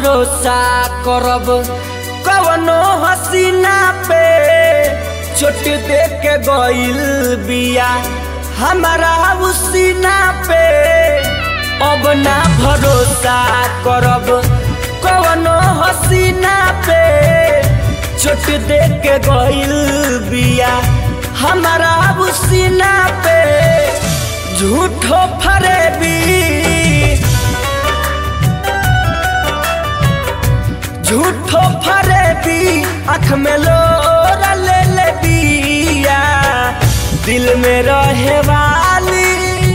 भरोसा करब कवनो हसीना पे चोट दे के गइल बिया हमारा उसीना पे अब ना भरोसा करब कवनो हसीना पे चोट दे के गइल बिया हमारा उसीना पे झूठो फरेबी झूठो फरेबी अख में लोरा ले ले बिया दिल में रहे वाली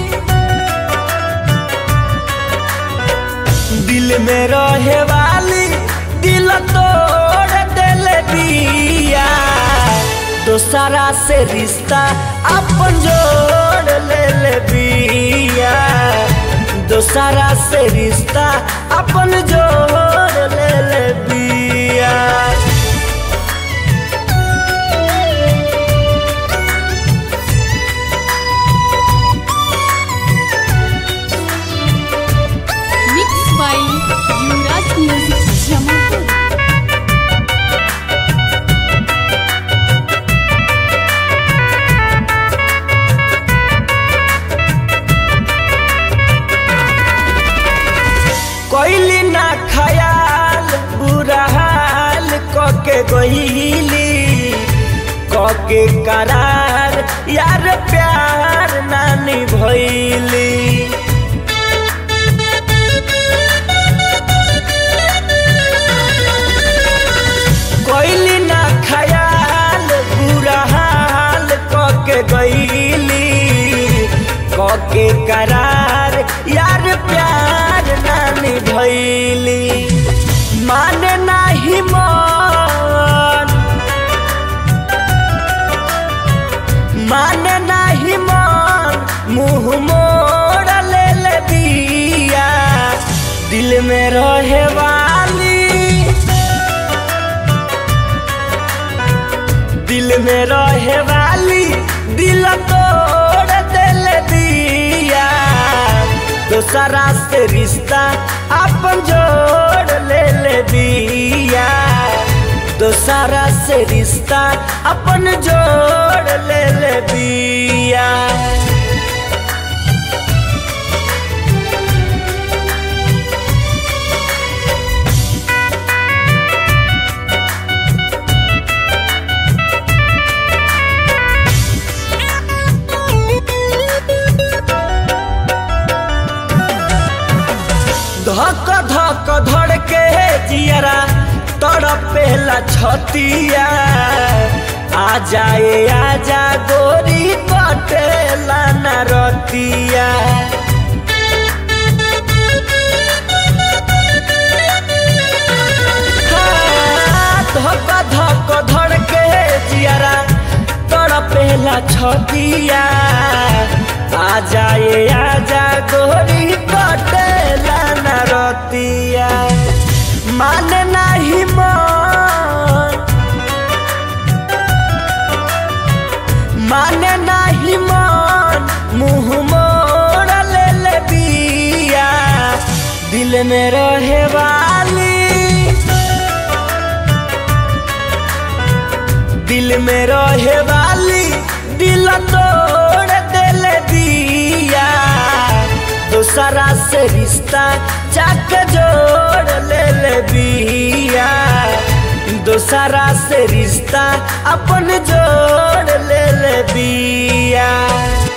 दिल में रहे वाली दिल तोड़ देले बिया दोसरा से रिश्ता अपन जोड़ ले ले बिया दोसरा से रिश्ता अपन जोड़ ले ले बिया Mixed by Yuvraj Music Jamalpur. कोइली ना खयाल बुरा हाल कके गईली कके करार यार प्यार नानी भइली कोइली ना खयाल बुरा हाल कके गईली कके करार यार प्यार नानी भइली माने नाही मन माने नाही मन मुंह मोड़ ले ले बिया दिल में रहे वाली दिल में रहे वाली दिल तोड़ दिल दिया दोसरा से रिश्ता अपन जोड़ ले ले दिया दोसरा से रिश्ता अपन जोड़ ले ले दिया धक धक धड़ के जियरा तड़पेला छतिया आ जाए आजा गोरी कटेला न रतिया हाँ, धक धक धड़ के जियरा तड़पेला छतिया आ जाए आजा गोरी कटेला न रतिया माने नाही मन माने नाही मन मुंह मोड़ ले ले बिया दिल में रहे वाली दिल में रहे वाली दिल तोड़ दिल दिया दूसरा से रिश्ता चाक जोड़ ले ले बिया दूसरा से रिश्ता अपन जोड़ ले ले बिया